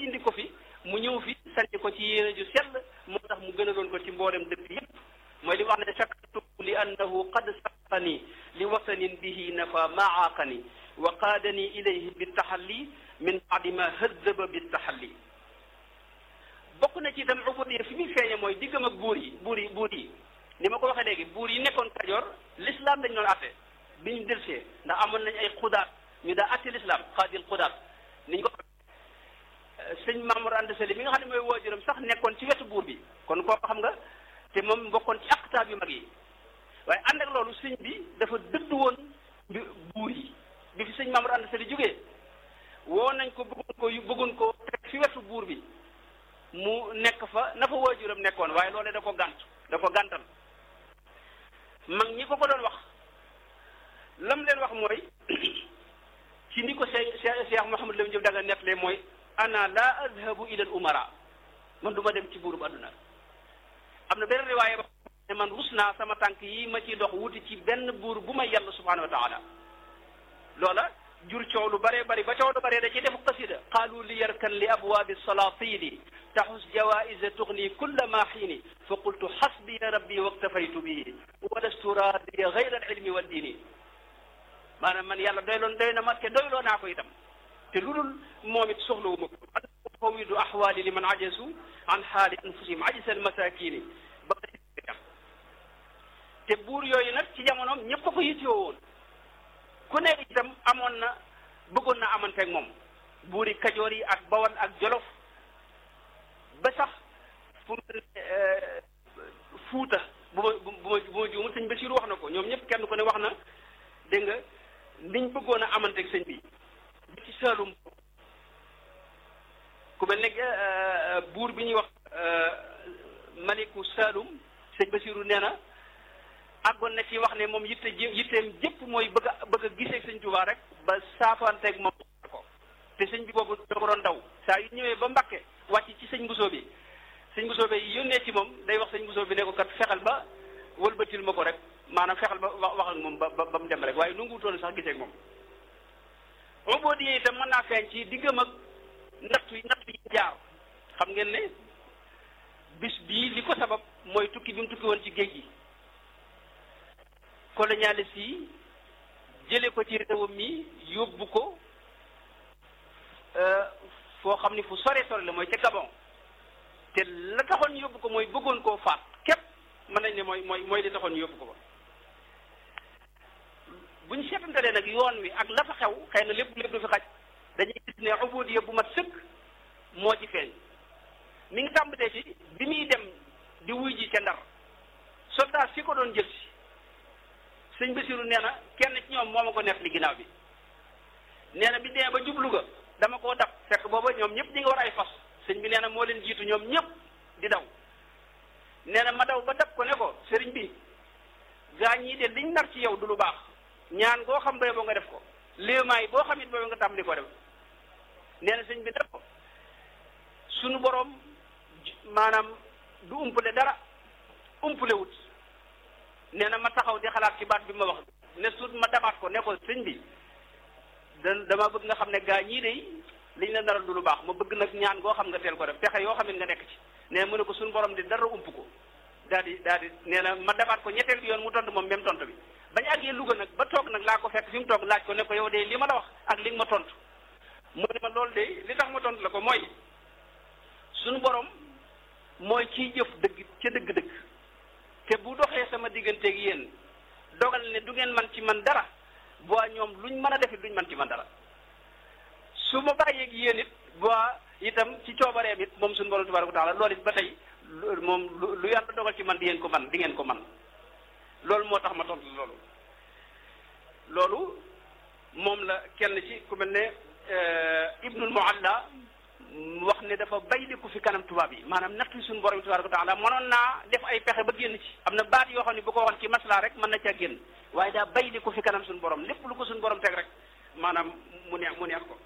indi ko fi mu ñëw fi sanc ko ci yéene ju sell moo tax mu gënaloon ko ci mboolem dëkk yépp mooy li wax ne shakartu li annahu qad saqani li wasanin bihi nafa maaqani wa qaadani ilayhi bitaxalli min baadi ma hëddaba bitaxalli bokk na ci itam ubudiyya fi muy feeñe mooy diggam ak buur yi buur yi buur yi ni ma ko waxee léegi buur yi nekkoon Kajoor l'islam dañ doon atte bi ñu delsee ndax amoon nañ ay xudaat ñu daa atte l'islam xaadil xudaat niñ ko sëñ Mamour Anta Sali mi nga xam ne mooy waajuram sax nekkoon ci wetu buur bi kon kooku xam nga te moom bokkoon ci aqtaab yu mag yi waaye ànd ak loolu sëñ bi dafa dëdd woon bi buur yi bi fi sëñ Mamour Anta Sali jógee woo nañ ko bëggoon ko bëggoon ko teg fi wetu buur bi mu nekk fa na fa waajuram nekkoon waaye loolee da ko gànt da ko gàntal mag ñi ko ko doon wax lam leen wax mooy ci ni ko Cheikh Cheikh Mouhamadou Lamine Diop daga nettalee mooy ana la adhabu ila al umara man du ma dem ci buurub adduna am na benn riwaaye ba ne man rus naa sama tànk yi ma ciy dox wuti ci benn buur bu may yàlla subhanahu wa taala loola jur coow lu bare bari ba coow lu bare da ci def qasida qaalu li yarkan li abwaabi salatini taxus jawaisa tugni kulla ma xiini fa qultu xasbiya rabbi waktafaytu bihi walastu raadiya gayra alilmi wa diini maanaam man yàlla doyloon doy na ma te doyloo naa ko itam te lu dul moom it soxlawu ma ko fawidu axwaali liman ajasu an xaali anfusihim ajisa almasakini ba te buur yooyu nag ci jamonoom ñëpp ko yittewoo woon ku ne itam amoon na bëggoon na amanteeg moom buuri kajoor yi ak bawal ak jolof ba sax fu mu fuuta bu ma bu ma bu ma juumul sëñ Basiru wax na ko ñoom ñëpp kenn ku ne wax na dégg nga niñ bëggoon a amanteeg sëñ bi ba ci Saalum ku mel ne buur bi ñuy wax maliku Saalum sëñ Basiru nee na àggoon na ci wax ne moom yitte ji yitteem jëpp mooy bëgg a bëgg a gisee sëñ Tuubaa rek ba saafanteeg moom ko te sëñ bi boobu da ko doon daw saa yu ñëwee ba Mbàkke wàcc ci sëñ Bousso bi sëñ Bousso bi yónnee ci moom day wax sëñ Bousso bi ne ko kat fexel ba wëlbatil ma ko rek maanaam fexel ba wax wax ak moom ba ba mu dem rek waaye nu nguutoon sax gisee ak moom ubudiyya itam mën naa feeñ ci diggam ak nattu nattu yi jaar xam ngeen ne bis bii li ko sabab mooy tukki bi mu tukki woon ci géej gi colonialiste yi jële ko ci réewam mi yóbbu ko foo xam ni fu sore sore la mooy ca Gabon te la taxoon yóbbu ko mooy bëggoon koo faat képp mën nañ ne mooy mooy mooy li taxoon yóbbu ko ba bu ñu seetantalee nag yoon wi ak la fa xew xëy na lépp lépp du fi xaj dañuy gis ne ubudiyya bu mat sëkk moo ci feeñ mi ngi tàmbalee ci bi muy dem di wuy ji ca Ndar soldat si ko doon jël si sëñ Basiru nee na kenn ci ñoom moo ma ko neef li ginnaaw bi nee na bi demee ba jublu ga dama koo dab fekk booba ñoom ñëpp ñi nga war ay fas sëñ bi nee na moo leen jiitu ñoom ñëpp di daw nee na ma daw ba dab ko ne ko sëriñ bi gaa ñii de liñ nar ci yow du lu baax ñaan goo xam bay boo nga def ko léemaay boo xam it boobu nga tàmbali ko def nee na sëñ bi def ko sunu boroom maanaam du umpale dara umpale wut nee na ma taxaw di xalaat ci baat bi ma wax ne suut ma dabaat ko ne ko sëñ bi da dama bëgg nga xam ne gaa ñii de liñ la naral du lu baax ma bëgg nag ñaan goo xam nga teel ko def pexe yoo xam ne nga nekk ci nee na mu ne ko suñu borom di dara ump ko daal di daal di nee na ma dabaat ko ñetteel bi yoon mu tontu moom même tontu bi bañ àggee Louga nag ba toog nag laa ko fekk fi mu toog laaj ko ne ko yow de li ma la wax ak li nga ma tontu mu ne ma loolu de li tax ma tontu la ko mooy suñu borom mooy kiy jëf dëgg ca dëgg-dëgg te bu doxee sama digganteeg yéen dogal ne du ngeen man ci man dara boo ñoom luñ mën a defit duñ man ci man dara su ma bàyyeeg yéen it boo itam ci coobareem it moom suñu borom tabaraka wa taala loolu it ba tey moom lu yàlla dogal ci man di ngeen ko man di ngeen ko man loolu moo tax ma tontu loolu loolu moom la kenn ci ku mel ne Ibnul Mualla wax ne dafa bayliku fi kanam tubaab yi maanaam nattu suñu borom tabaraka wa taala mënoon naa def ay pexe ba génn ci am na baat yoo xam ne bu ko waxoon ci masla rek mën na caa génn waaye daa bayliku fi kanam suñu borom lépp lu ko suñu borom teg rek maanaam mu neex mu neex ko